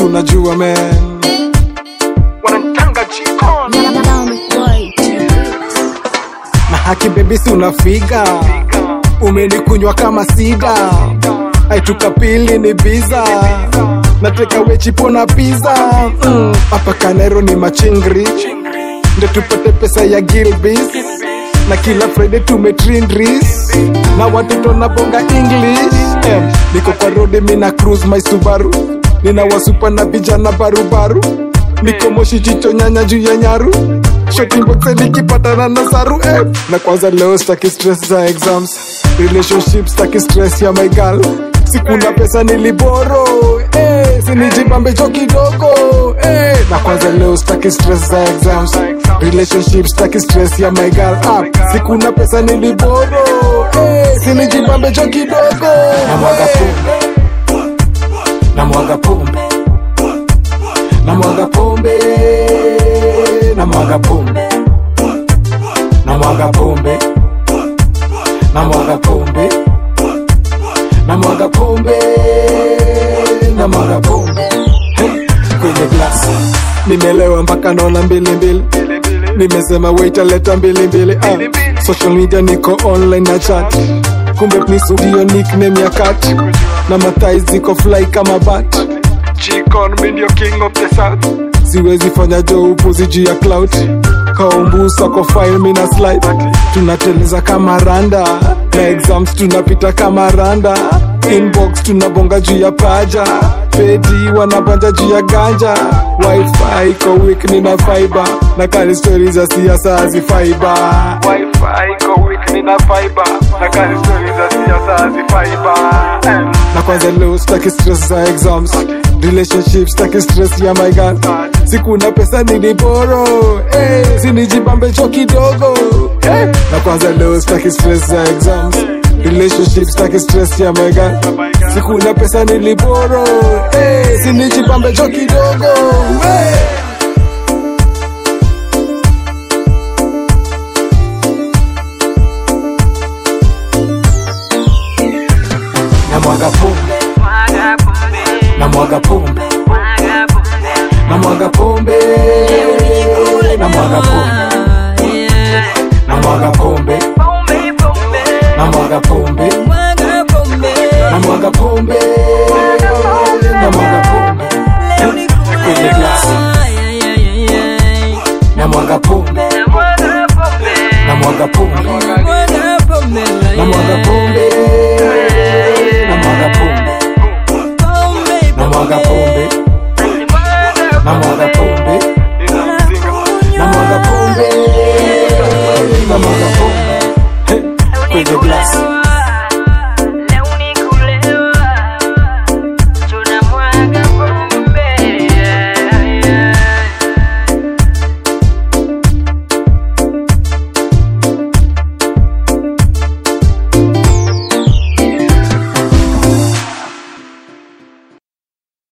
si unajua man wananitanga jikon na haki bebi si unafiga umenikunywa kama sida aituka pili ni biza nateka wechipo na piza Mm, hapa kanero ni machingri ndo tupate pesa ya gilbis na kila friday tumetrindris na watoto na bonga english em, niko kwa rodi mina cruise my subaru nina wasupa na vijana barubaru niko moshi chicho nyanya juu ya nyaru shotimboxe nikipatana na saru eh. na kwanza leo staki stress za exams relationship staki stress ya my girl sikuna pesa niliboro eh, sinijibambe cho kidogo eh. na kwanza leo staki stress za exams relationship staki stress ya my girl up sikuna pesa niliboro eh, sinijibambe cho kidogo na mwaga pombe na mwaga pombe na mwaga pombe na mwaga pombe na mwaga pombe na mwaga pombe na mwaga pombe na mwaga pombe Hey, kwenye glasi nimelewa mpaka naona mbili mbili nimesema waiter leta mbili mbili ah. social media niko online na chat kumbe nisu ndio nickname ya kat na mathai ziko fly kama bat jikon mi ndio king of the south siwezi fanya jo upuzi juu ya cloud kaumbusa kwa file mina slide tunateleza kama randa na exams tunapita kama randa inbox tunabonga juu ya paja pedi wanabanja juu ya ganja wifi iko wik nina fiber na kali stori za siasa hazifaiba wifi iko weak nina fiber na kali stori za siasa hazifaiba na kwanza leo staki stress za exams relationship staki stress ya my girl sikuna pesa niliboro hey, sinijibambe cho kidogo hey. na kwanza leo staki stress za exams relationship staki stress ya my girl sikuna pesa niliboro hey, sinijibambe cho kidogo hey. na mwaga pombe na mwaga pombe na mwaga pombe na mwaga pombe na mwaga pombe na mwaga pombe na mwaga pombe